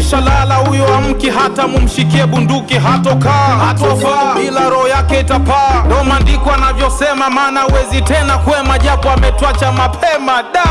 ameshalala huyo amki hata mumshikie bunduki hatokaa hatofaa ila roho yake itapaa ndo maandiko anavyosema maana hawezi tena kwema japo ametwacha mapema da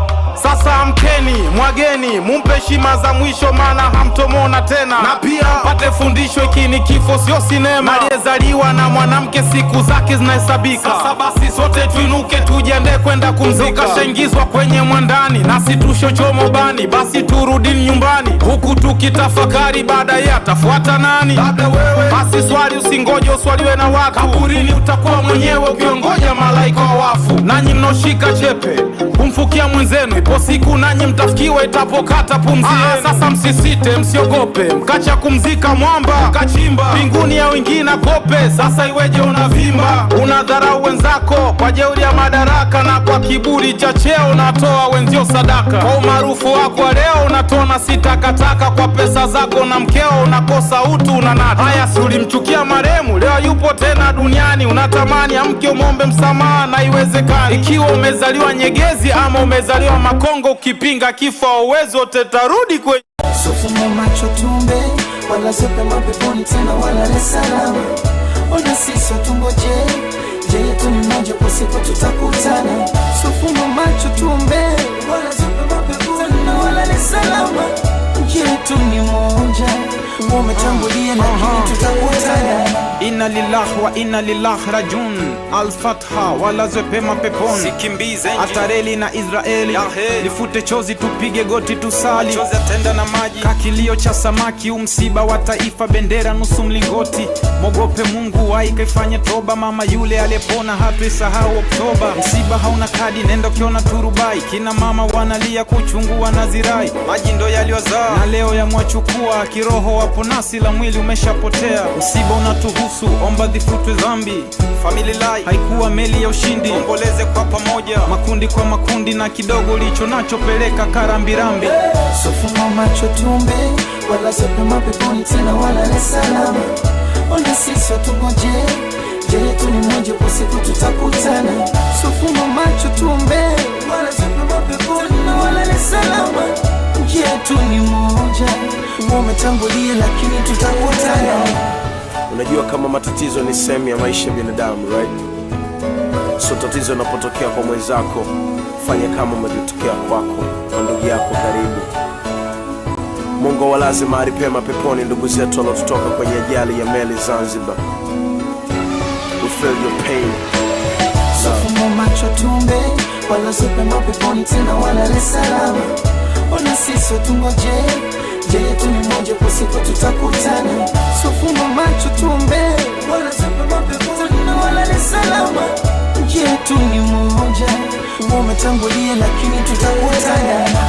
sasa amkeni mwageni mumpe heshima za mwisho maana hamtomona tena na pia pate fundisho hiki ni kifo sio sinema aliyezaliwa na mwanamke siku zake zinahesabika sasa basi sote tuinuke tujiandae kwenda kumzika kashaingizwa kwenye mwandani nasi tushochomo bani basi turudini nyumbani huku tukitafakari baadaye atafuata nani labda wewe basi swali usingoje uswaliwe na watu kaburini utakuwa mwenyewe ukiongoja malaika wa wafu nanyi mnoshika chepe kumfukia mwenzenu ipo siku nanyi mtafikiwa itapokata pumzi yenu. sasa msisite msiogope mkacha kumzika mwamba kachimba mbinguni ya wengine kope sasa iweje unavimba unadharau wenzako kwa jeuri ya madaraka na kwa kiburi cha cheo unatoa wenzio sadaka kwa umaarufu wako wa leo unatona si takataka kwa pesa zako na mkeo unakosa utu unanata haya si ulimchukia maremu leo yupo tena duniani unatamani amke umwombe msamaha na iwezekani ikiwa umezaliwa nyegezi ama umezaliwa makongo ukipinga kifo uwezo tetarudi kwenye Sofuma macho tumbe wala zepe mapeponi tena wala le salama ona sisi tungoje je yetu ni moja kwa siku tutakutana Sofuma macho tumbe wala zepe mapeponi tena wala le salama je yetu ni moja umetangulia lakini tutakutana inna lillahi wa inna lillahi rajun alfatha walazwe pema peponi sikimbize atareli na israeli lifute chozi tupige goti tusali chozi atenda na maji kakilio cha samaki umsiba wa taifa bendera nusu mlingoti mogope mungu waikaifanye toba mama yule aliyepona hatuisahau oktoba msiba hauna kadi nenda ukiona turubai kina mama wanalia kuchungu wanazirai maji ndo yaliyozaa na leo yamwachukua kiroho wapo nasi la mwili umeshapotea msiba unatuhusu omba dhifutwe dhambi family life haikuwa meli ya ushindi omboleze kwa pamoja makundi kwa makundi na kidogo ulicho nacho peleka karambirambi Sofuma macho tumbe wala zepe mapeponi tena wala le salama ona sisi tungoje je yetu ni moja kwa siku tutakutana Sofuma macho tumbe wala zepe mapeponi tena wala le salama je yetu ni moja umetangulia lakini tutakutana unajua kama matatizo ni sehemu ya maisha ya binadamu right so tatizo linapotokea kwa mwenzako fanya kama umetokea kwako kwa ndugu yako karibu mungu awalaze mahali pema peponi ndugu zetu waliotutoka kwenye ajali ya meli zanzibar we feel your pain Sofuma macho tumbe wala zepe mapeponi tena wala le salama ona sisi tungoje je yetu ni moja kwa siku tutakutana Sofuma macho tumbe wala zepe mapeponi tena wala le salama je yetu ni moja umetangulia lakini tutakutana